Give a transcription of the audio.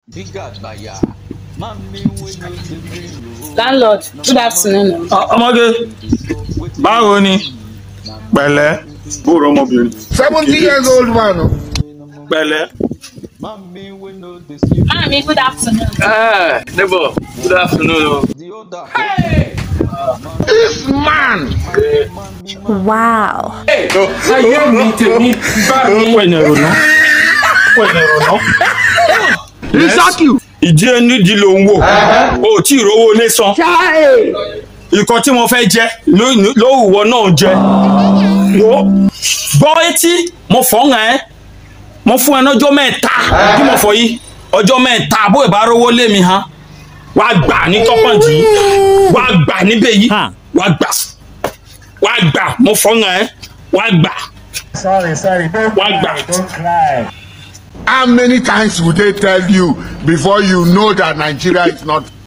Landlord, good afternoon. ọmọge báwo ni pẹ̀lẹ́ bóòrò ọmọbìnrin seventy years old man. pẹ̀lẹ́. Mami, good afternoon. ẹ neighbor good afternoon o. this man. Wow. ayé mi tèmi bá mi. pẹ̀lú ẹ̀rọ náà pẹ̀lú ẹ̀rọ náà. Isaki. ìdí ẹni di ló ń wò o tí ì rówó lé san nǹkan tí mo fẹ́ jẹ lówùwọ́ náà jẹ wo gbọ́ etí mo fọ́ hàn ẹ́ mo fún ẹ lọ́jọ́ mẹ́ta bí mo fọ yìí ọjọ́ mẹ́ta bó ìbá rówó lé mi hàn wá gbà ní tọ́pọ̀jì wá gbà níbẹ̀ yìí wá gbà wá gbà mo fọ́ hàn ẹ́ wá gbà Sorry, sorry. Don't wá gbà. cry. Don't cry. How many times would they tell you before you know that Nigeria is not